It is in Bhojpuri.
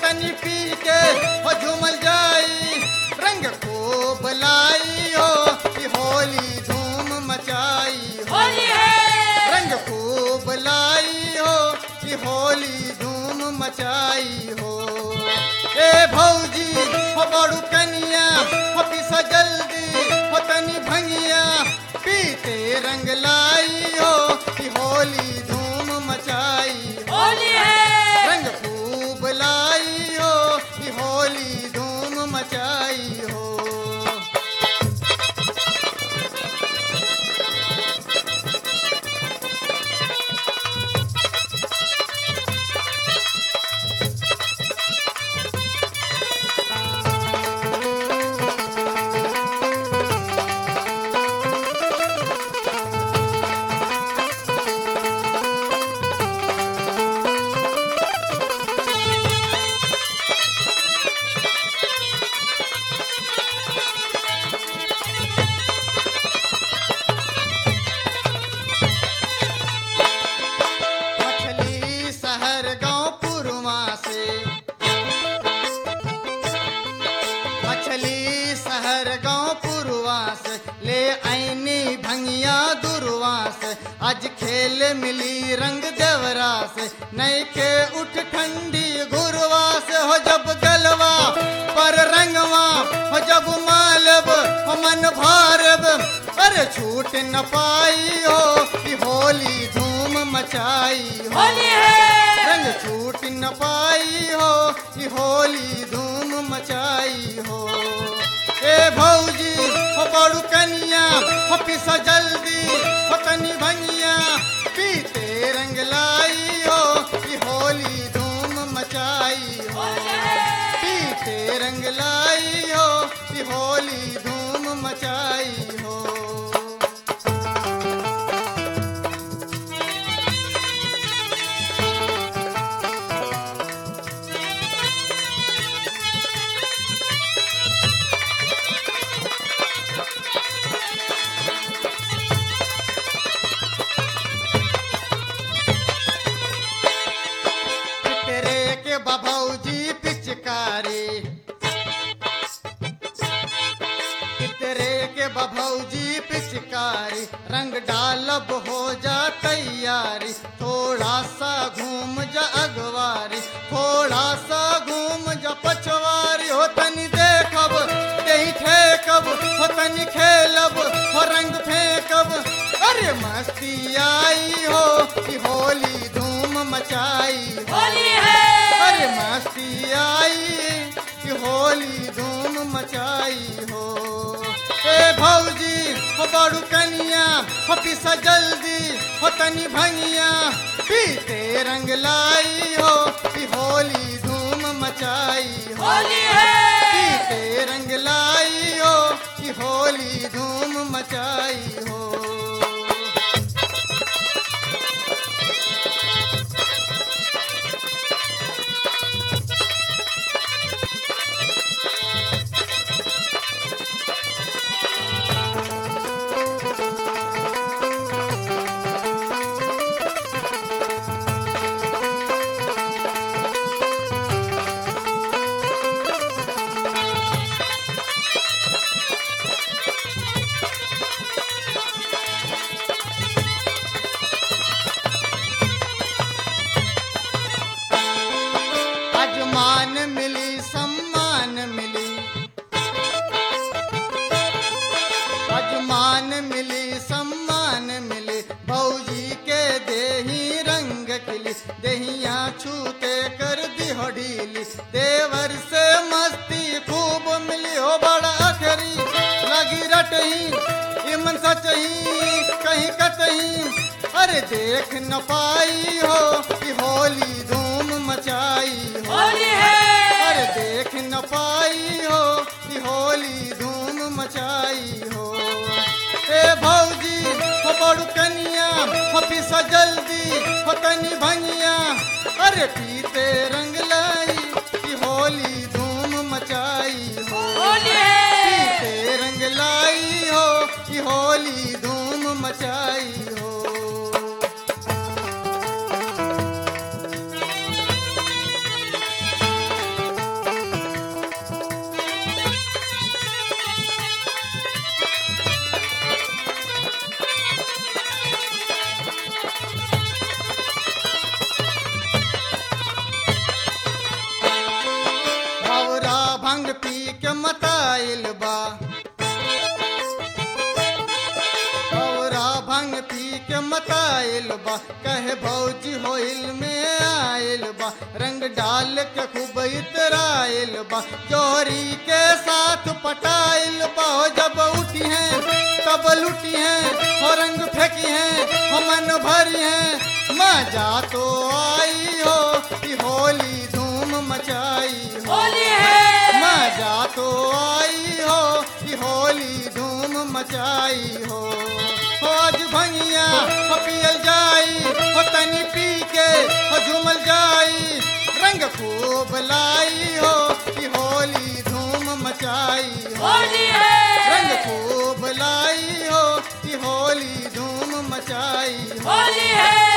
तनी पी के हो झूमल जाई रंग खूब लाई हो कि होली धूम मचाई हो होली है रंग खूब लाई हो कि होली धूम मचाई हो ए भौजी हो बड़ू कनिया हो पिसा जल्दी हो तनी भंगिया पीते रंग लाई हो कि होली धूम मचाई हो होली है रंग खूब लाई हो कि होली धूम मचाई हो मछली शहर गांव पुरवा से मछली शहर गांव पुरवा से ले आईनी भंगिया दुरवा से आज खेल मिली रंग देवरा से नई के उठ ठंडी घुरवा से हो जब गलवा पर रंगवा हो जब मालब हो मन भारब अरे छूट न पाई हो कि होली धूम मचाई हो होली है रंग छूट न पाई हो कि होली धूम मचाई हो ए भौजी हो बड़ू कनिया हो पिसा जल्दी हो तनी भंगिया पीते रंग लाई हो कि होली धूम मचाई हो पीते रंग लाई हो कि होली धूम मचाई हो तेरे के बभौजी पिचकारी तेरे के बभौजी पिचकारी रंग डालब हो जा तैयारी थोड़ा सा घूम जा अगवारी थोड़ा सा घूम जा पछवारी हो तनी देखब कहीं ठेकब हो तनी खेलब हो रंग फेंकब अरे मस्ती आई हो कि होली धूम मचाई हो होली है अरे मस्ती आई कि होली धूम मचाई हो ए भौजी हो बड़ू कनिया हो पिसा जल्दी हो तनी भंगिया पीते रंग लाई हो कि होली धूम मचाई हो होली है पीते रंग लाई हो कि होली धूम मचाई हो अजमान मिली सम्मान मिली अजमान मिली सम्मान मिली भौजी के देही रंग खिली देहिया छूते कर दी हो ढीली देवर से मस्ती खूब मिली हो बड़ा अखरी लगी रटही इमन सचही कहीं कतही अरे देख न पाई हो कि होली धूम मचाई हो होली है अरे देख न पाई हो कि होली धूम मचाई हो ए भौजी हो बड़ू कनिया हो पिसा जल्दी हो तनी भंगिया अरे पीते रंग लाई कि होली धूम मचाई हो होली है पीते रंग लाई हो कि होली धूम मचाई हो मताइल बा औरा भंग पी के मताइल बा कहे भौजी होइल में आइल बा रंग डाल के खूब इतराइल बा जोरी के साथ पटाइल बा हो जब उठी हैं तब लुटी हैं हो रंग फेंकी हैं हो मन भरी हैं मजा तो आई हो कि होली धूम मचाई हो होली है मजा तो आई हो कि होली धूम मचाई हो हो आज भंगिया हो पियल जाई हो तनी पी के हो झूमल जाई रंग खूब लाई हो कि होली धूम मचाई हो होली रंग है खूब लाई हो कि होली धूम मचाई हो होली है